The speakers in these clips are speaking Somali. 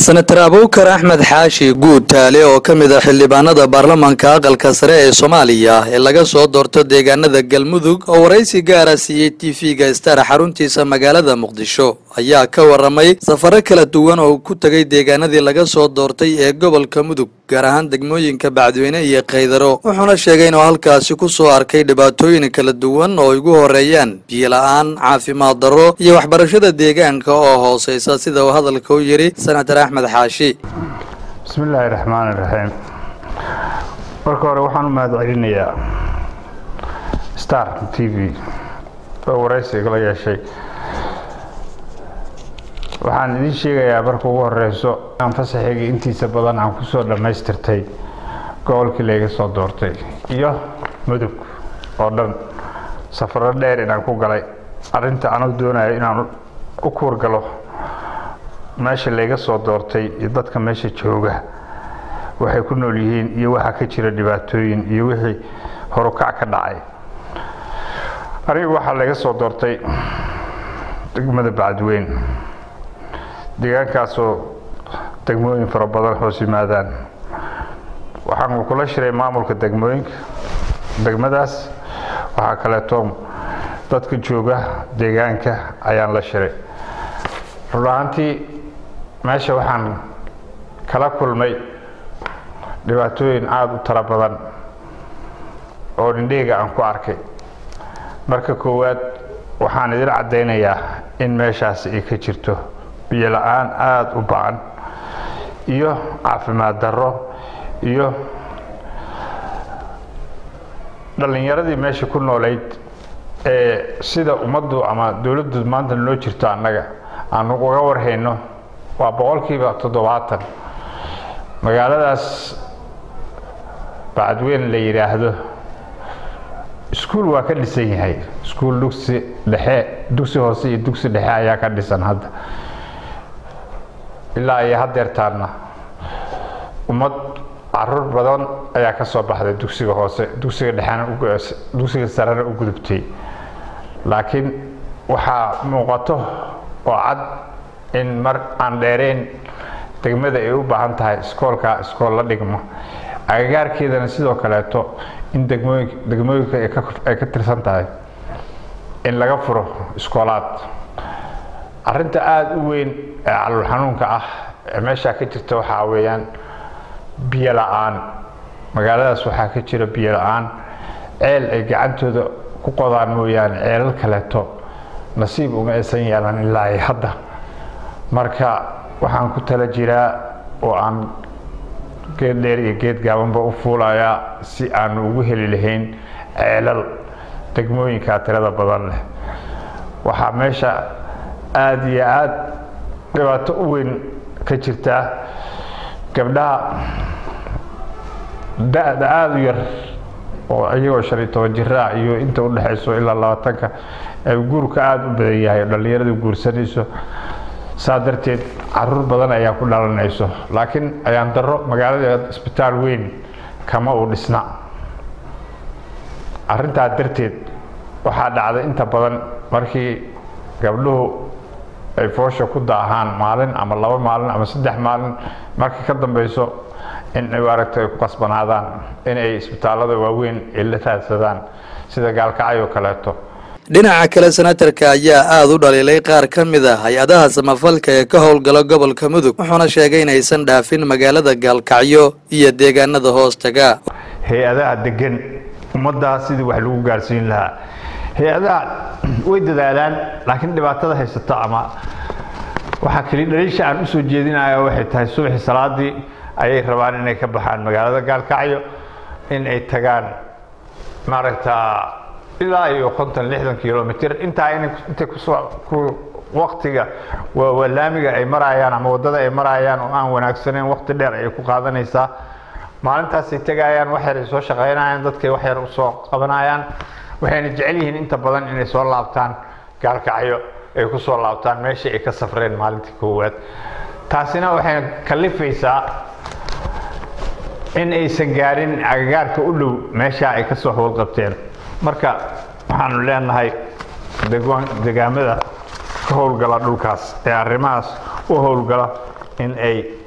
senatar abuukar axmed xaashi guud taale oo ka mid ah xildhibaanada baarlamaanka aqalka sare ee soomaaliya ee laga soo doorto deegaanada galmudug oo waraysi gaara siiyey tv-ga star xaruntiisa magaalada muqdisho ayaa ka waramay safaro kala duwan oo ku tegay deegaanadii laga soo doortay ee gobolka mudug gaar ahaan degmooyinka bacdweyne iyo kaydaro wuxuuna sheegay inuu halkaasi ku soo arkay dhibaatooyin kala duwan oo igu horeeyaan biyo la-aan caafimaad darro iyo waxbarashada deegaanka oo hooseysa sida uu hadalka u yidhi senatar axmed xaashi bismi illaahi raxmaan iraxiim marka hore waxaan u mahad celinayaa star t v oo waraysigala yeeshay waxaan idiin sheegayaa marka ugu horeyso aan fasaxeygii intiisa badan aan kusoo dhammaystirtay gobolkii layga soo doortay iyo mudug oo dhan safaro dheer inaan ku galay arrinta anuu doonayo inaan u kuurgalo meesha layga soo doortay iyo dadka meesha jooga waxay ku nool yihiin iyo waxaa ka jira dhibaatooyin iyo wixii horukac ka dhacay anigu waxaa layga soo doortay degmada bacadweyn deegaankaasoo degmooyin fara badan hoos yimaadaan waxaan kula shiray maamulka degmooyinka degmadaas waxaa kaleeto dadka jooga deegaanka ayaan la shiray run ahaantii meesha waxaan kala kulmay dhibaatooyin aada u tiro badan oo dhindheega aan ku arkay marka koowaad waxaan idin caddaynayaa in meeshaasi ay ka jirto biyo la-aan aada u bacan iyo caafimaad darro iyo dhallinyaradii meesha ku noolayd ee sida ummaddu ama dowladdu maanta noo jirto annaga aan uga warhayno waa boqolkiiba toddobaatan magaaladaas bacadweyn la yidhaahdo iskuul waa ka dhisan yahay iskuul dugsi dhexe dugsi hoose iyo dugsi dhexe ayaa ka dhisan hadda ilaa iyo hadeertaanna ummad caruur badan ayaa ka soo baxday dugsiga hoose dugsiga dhexena dugsiga sarena u gudubtay laakiin waxaa muuqato oo cad in mar aan dheereen degmada ay u baahan tahay iskoolka iskool la dhigmo agagaarkeedana sidoo kaleeto in degmooyin degmooyinka ay ka tirsan tahay in laga furo iskoolaad arrinta aada u weyn ee calul xanuunka ah ee meeshaa ka jirta waxaa weeyaan biyo la-aan magaaladaas waxaa ka jira biyo la-aan ceel ay gacantooda ku qodaan mooyaane ceelal kaleeto nasiib uma aysan yeelan ilaa ay hadda marka waxaan ku tala jiraa oo aan geed dheer iyo geed gaabanba u fuulayaa si aanu ugu heli lahayn ceelal degmooyinkaa tirada badan leh waxaa meesha aada iyo aada dhibaato u weyn ka jirtaa gabdhaha da-da aada u yar oo iyagoo shan iyo toban jiraa iyo inta u dhexayso ilaa labaatanka ee guurka aada u badan yahay oo dhallinyaradu guursanayso saa darteed caruur badan ayaa ku dhalanayso laakiin ayaan daro magaalada isbitaal weyn kama uu dhisna arrintaa darteed waxaa dhacday inta badan markii gabdhuhu ay foosha ku daahaan maalin ama laba maalin ama saddex maalin markii ka dambeyso in ay aragto ay ku qasbanaadaan in ay isbitaallada waaweyn ay la raadsadaan sida gaalkacay oo kaleeto dhinaca kale senatarka ayaa aada u dhaliilay qaar ka mid ah hay-adaha samafalka ee ka howlgala gobolka mudug wuxuuna sheegay inaysan dhaafin magaalada gaalkacyo iyo deegaanada hoostaga hay-adaha degan ummaddaas sidii wax lagu gaarsiin lahaa hay-adaha way dadaalaan laakiin dhibaatada haysato ama waxaa keli dhaliisha aan usoo jeedinayo waxay tahay subaxii salaadii ayay rabaan inay ka baxaan magaalada gaalkacyo in ay tagaan maaragta ilaa iyo konton lixdan kilomitr intaa intay kusoo waktiga waa laamiga ay marayaan ama waddada ay marayaan oo aan wanaagsaneyn wakti dheer ayay ku qaadanaysaa maalintaasay tegayaan wax yar ay soo shaqaynayaan dadkay wax yar usoo qabanayaan waxayna jecel yihiin inta badan inay soo laabtaan gaalkacyo ay ku soo laabtaan meeshii ay ka safreen maalintii koowaad taasina waxay kalifaysaa in aysan gaarin agagaarka u dhow meeshaa ay kasoo howlqabteen marka waxaanu leenahay degaamada ka howlgala dhulkaas ee arrimahaas u howlgala in ay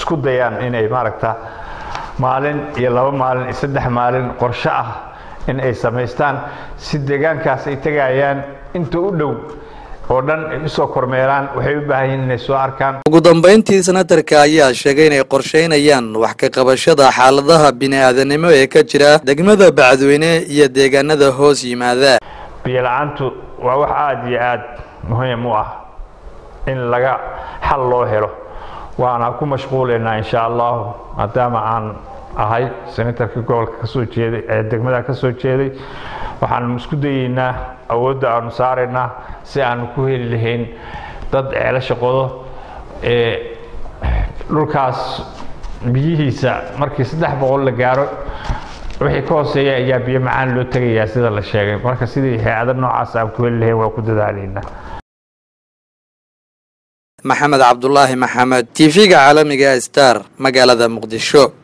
isku dayaan inay maaragta maalin iyo laba maalin iyo saddex maalin qorsho ah in ay samaystaan si deegaankaas ay tegayaan inta u dhow oo dhan ay usoo kormeeraan waxay u baahan yihin inay soo arkaan ugu dambayntii senatarka ayaa sheegay inay qorsheynayaan wax ka qabashada xaaladaha bini-aadanimo ee ka jira degmada bacadweyne iyo deegaanada hoos yimaada biyo la-aantu waa wax aada iyo aada muhiim u ah in laga xal loo helo waana ku mashquulaynaa insha allahu maadaama aan ahay senatarka gobolka kasoo jeeday ee degmada ka soo jeeday waxaanu isku dayeynaa awoodda aanu saaraynaa si aanu ku heli lahayn dad ceelasha qodo ee dhulkaas biyihiisa markii saddex boqol la gaaro wixii ka hooseeya ayaa biyo macaan loo tegayaa sida la sheegay marka sidii hay-ada noocaas aan ku heli lahayn waa ku dadaalaynaa maxamed cabdulaahi maxamed t v-ga caalamiga star magaalada muqdisho